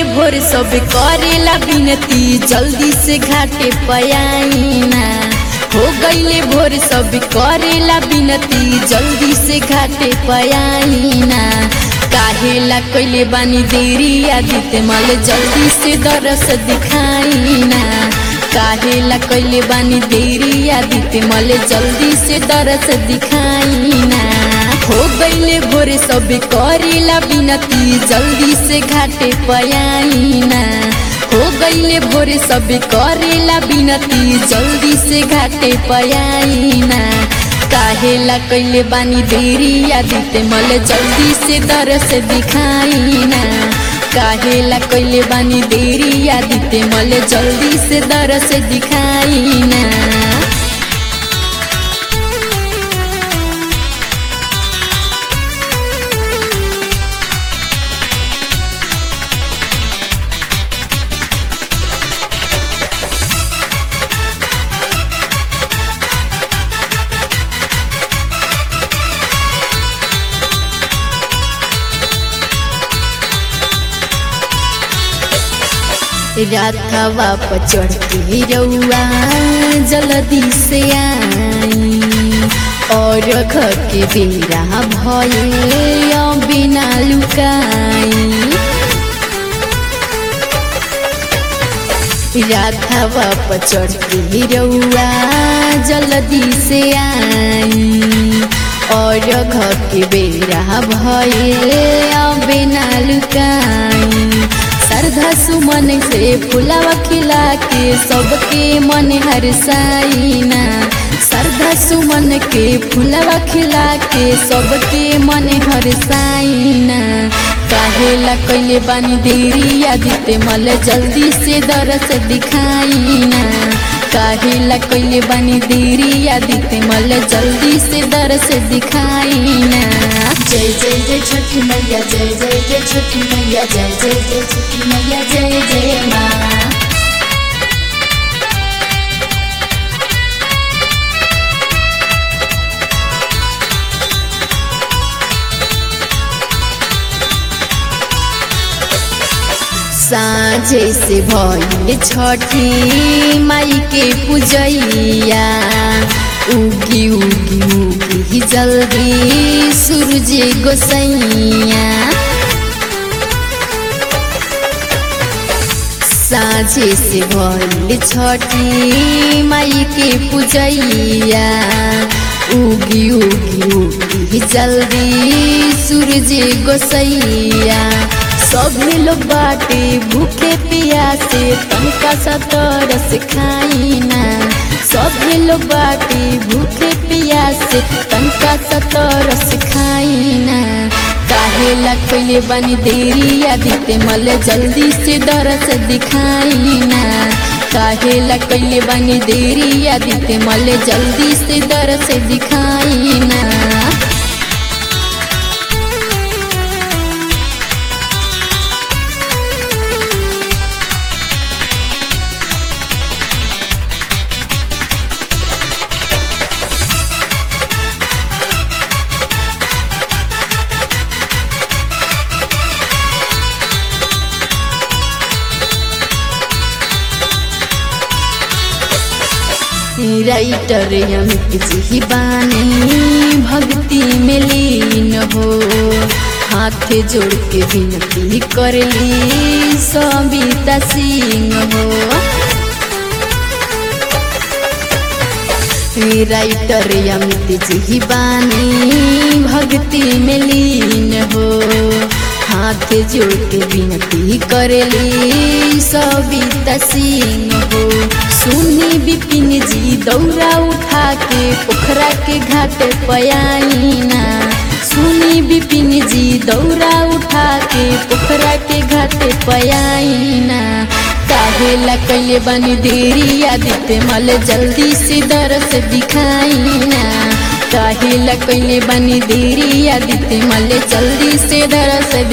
भोर सब करेला बिनती जल्दी से घाटे पयाइना हो गईले भोर सब करेला बिनती जल्दी से घाटे पयाइना काहेला कैले बानी देरी आदित्य मल जल्दी से दरस दिखाइना काहेला कैले बानी देरी आदित्य मल जल्दी से दरस दिखाइना हो गईले भोरे सब करेला बिनती जल्दी से घाटे पयाइना हो गईले भोरे सब करेला बिनती जल्दी से घाटे पयाइना काहेला कैले बानी देरी आदित्य मल जल्दी से दरस दिखाइना काहेला कैले बानी देरी आदित्य मल जल्दी से दरस दिखाइना राखवा पर चढ़ के रउआ जल्दी से आई और घर के बेरा भये बिना लुकाई राखवा पर चढ़ के रउआ जल्दी से आई और घर के बेरा भये बिना लुकाई श्रद्धा सुमन से फुलावा खिला के सबके मन हरसाइना श्रद्धा सुमन के फुलावा खिला के सबके मन हरसाइना काहेला कैले बानी देरी आदित्य मल जल्दी से दरस दिखाइना काहेला कैले बानी देरी आदित्य मल जल्दी से दरस दिखाइना जय जय जय छठी मैया जय जय जय छठी मैया जय जय जय छठी मैया जय जय माँ साँझे से भइल छठी माई के पूजैया उगी उगी उगी जल्दी सूरज गोसैया साँझे से भइल छठी माई के पूजैया उगी उगी उगी जल्दी सूरज गोसैया सभी लोग बाटे भूखे पियासे तनका सा तरस खाइना सभी लोग बाटे भूखे पियासे तनका सा तरस खाइना काहेला कैले बानी देरी आदित्य मल जल्दी से दरस दिखाइना काहेला कैले बानी देरी आदित्य मल जल्दी से दरस दिखाइना राइटर अमित जी बानी भक्ति में लीन हो हाथ जोड़ के विनती करली सबिता सिंह हो राइटर अमित जी बानी भक्ति में लीन हो हाथ जोड़ के विनती करली सबिता सिंह हो सुनी बिपिन जी दौरा उठा के पोखरा के घाट पयाइना सुनी बिपिन जी दौरा उठा के पोखरा के घाट पयाइना काहेला कैले बनी देरी आदित्य मल जल्दी से दरस दिखाइना काहेला कैले बनी देरी आदित्य मल जल्दी से दरस